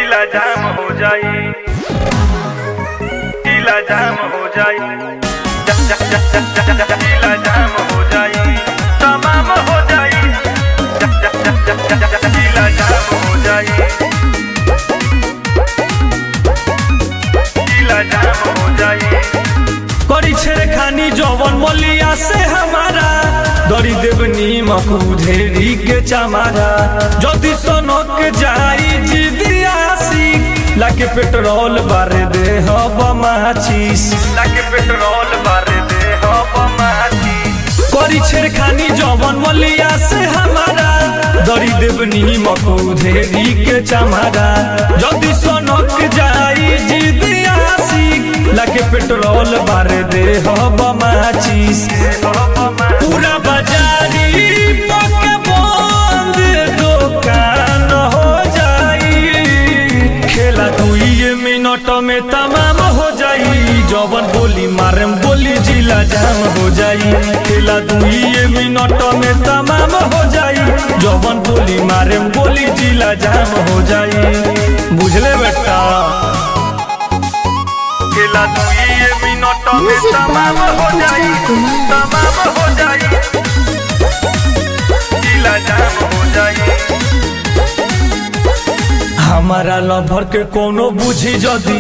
जिला जाम हो जाई जिला जाम हो जाई ज- ज- ज- ज- ज- ज- जिला जाम हो जाई तमाम हो जाई ज- ज- ज- ज- ज- ज- जिला जाम हो जाई जिला जाम हो जाई करी छेड़खानी जवन मलिया से हमारा दरी देवनी मकुधेरी के चमारा जदि सनक जाई जिदियासी लाके पेट्रोल बारे दे हब माचिस लाके पेट्रोल बार दे हो माची करी छेड़खानी जवन मलिया से हमारा दरी देवनी मकुधेरी के चमारा जदि सनक जाई जिदियासी लाके पेट्रोल बारे दे हब माचिस पूरा बाजारी पके बंद दुकान हो जाई खेला दुई मिनट में तमाम हो जाई जवन बोली मारम बोली जिला जाम हो जाई खेला दुई मिनट में तमाम हो जाई जवन बोली मारम बोली जिला जाम हो जाई बुझले बेटा खेला दुई मिनट में Music तमाम by हो जाई Ujjwal Kumar. तमाम हो जाई जिला जाम हो जाई हमारा लभर के कोनो बुझी जदि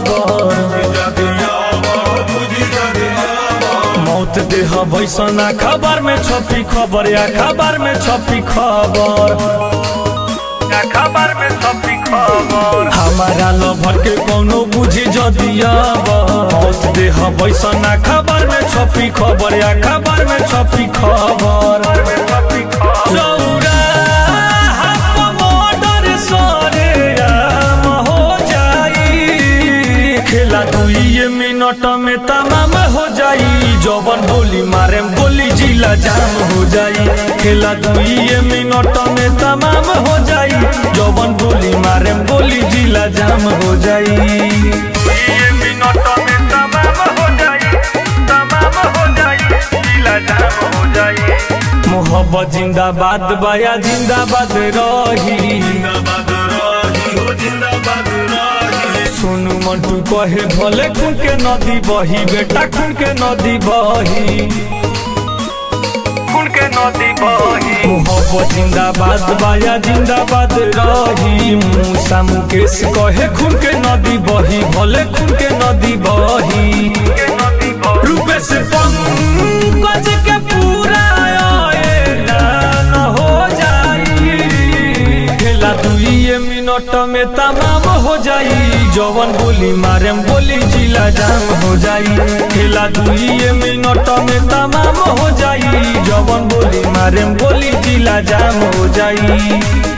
मौत देह बैसना खबर में छपी खबर या खबर में छपी खबर या खबर में छपी खबर हमारा लभर के कोनो बुझी जदि मौत देह बैसना खबर में छपी खबर या खबर में छपी खबर में छपी खबर चौराहा पर मर्डर सरेआम हो जाई खेला दुई मिनट में तमाम हो जाई जवन बोली मारे बोली जिला जाम हो जाई खेला दुई मिनट में तमाम हो जाई जवन बोली मारे बोली जिला जाम हो जाई दुई मिनट में तमाम हो जाई तमाम हो जाई जिला जाम हो जाई मोहब्बत जिंदाबाद बाया जिंदाबाद रही सुनु मंटू कहे भले खून के नदी बही बेटा खून के नदी बही खून के नदी बही मोहब्बत जिंदाबाद बाया जिंदाबाद रही मूसा मुकेश कहे खून के नदी बही भले खून के नदी बही के नदी बही रूपे से पंकज के पूरा ऐलान हो जाई खेला दुई मिनट में तमाम हो जाई जवन बोली मारे बोली जिला जाम हो जाई खेला दुई मिनट में तमाम हो जाई जवन बोली मारे बोली जिला जाम हो जाई